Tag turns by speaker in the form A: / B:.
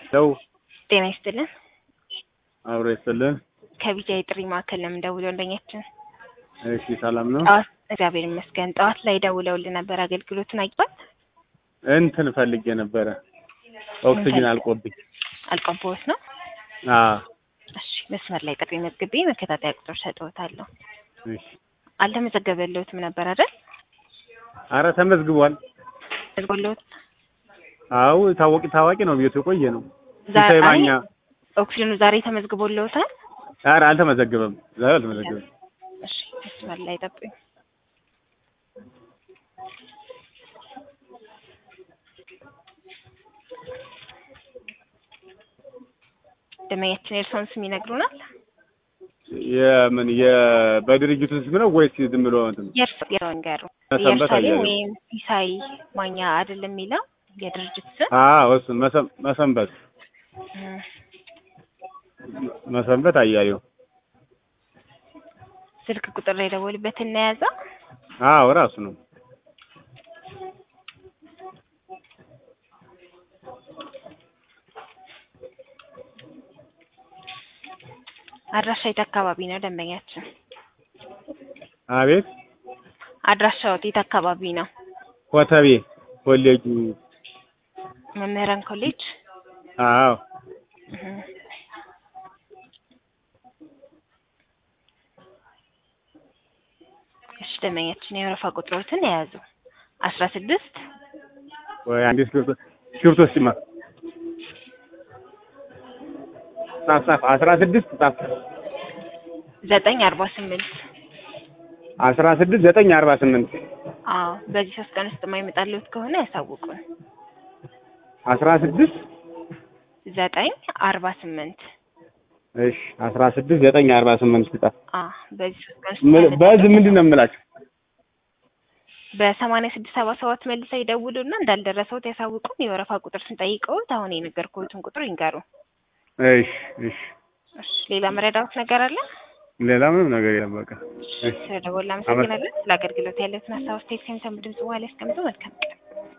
A: ለው
B: ጤና ይስጥልን።
A: አብሮ ይስጥልን።
B: ከቢጃ የጥሪ ማዕከል ነው የምንደውለው እንደኛችን።
A: እሺ ሰላም ነው።
B: ጠዋት እግዚአብሔር ይመስገን። ጠዋት ላይ ደውለውልን ነበር። አገልግሎቱን አግኝቷል?
A: እንትን ፈልጌ ነበረ ኦክሲጅን አልቆብኝ።
B: አልቆቦት ነው?
A: አዎ
B: እሺ መስመር ላይ ጥሪ መዝግቤ መከታተያ ቁጥር ሰጥዎታለሁ።
A: እሺ።
B: አልተመዘገበልዎትም ነበር አይደል?
A: አረ ተመዝግቧል።
B: መዝግቦልዎት
A: አዎ ታዋቂ ታዋቂ ነው ቤቱ የቆየ ነው።
B: ዛሬ
A: ሲሳይ ማኛ
B: ኦክሲጅኑ ዛሬ ተመዝግቦልዎታል?
A: አረ አልተመዘገበም። ዛሬ አልተመዘገበም።
B: እሺ መስመር ላይ ጠብቁኝ። ደመኛችን የእርስዎን ስም ይነግሩናል?
A: የምን የበድርጅቱ ስም ነው ወይስ ዝም ብሎ እንትን?
B: የእርስ የወንገሩ
A: መሰንበት
B: ኢየሩሳሌም
A: አያሌው።
B: ወይም ሲሳይ ማኛ አይደለም የሚለው የድርጅት ስም
A: አዎ እሱ መሰ- መሰንበት
B: እም፣
A: መሰንበት አያሌው።
B: ስልክ ቁጥር ላይ ደወሉበት እናያዛ
A: አዎ ራሱ ነው።
B: አድራሻ የት አካባቢ ነው ደንበኛችን?
A: አቤት
B: አድራሻው የት አካባቢ ነው?
A: ኮተቤ ኮሌጁ።
B: መምህራን ኮሌጅ።
A: አዎ
B: እም። እሺ ደንበኛችን የወረፋ ቁጥሮትን የያዙ አስራ ስድስት
A: ወይ አንዴ እስክሪብቶ እስክሪብቶ እስኪማ ጻፍ ጻፍ አስራ ስድስት ጻፍ
B: ዘጠኝ አርባ ስምንት
A: አስራ ስድስት ዘጠኝ አርባ ስምንት
B: አዎ በዚህ ሶስት ቀን ውስጥ የማይመጣልዎት ከሆነ ያሳውቁን።
A: አስራ ስድስት
B: ዘጠኝ አርባ ስምንት
A: እሺ አስራ ስድስት ዘጠኝ አርባ ስምንት ጻፍ።
B: አ በዚህ ሶስት ቀን ውስጥ
A: ምን-
B: የማይመጣልዎት
A: በዚህ ምንድን ነው የምላቸው?
B: በሰማንያ ስድስት ሰባ ሰባት መልሰው ይደውሉና እንዳልደረሰዎት ያሳውቁን። የወረፋ ቁጥር ስንጠይቀዎት አሁን የነገርኩዎትን ቁጥር ይንገሩ።
A: እሺ እሺ
B: እሺ ሌላ መረዳዎት ነገር አለ?
A: ሌላ ምንም ነገር የለም በቃ እሺ
B: ስለደወሉ አመሰግናለን። ስለ አገልግሎት ያለትን ሀሳብ አስተያየት ከሚሰሙ ድምጽ በኋላ ያስቀምጡ። መልካም ቀን።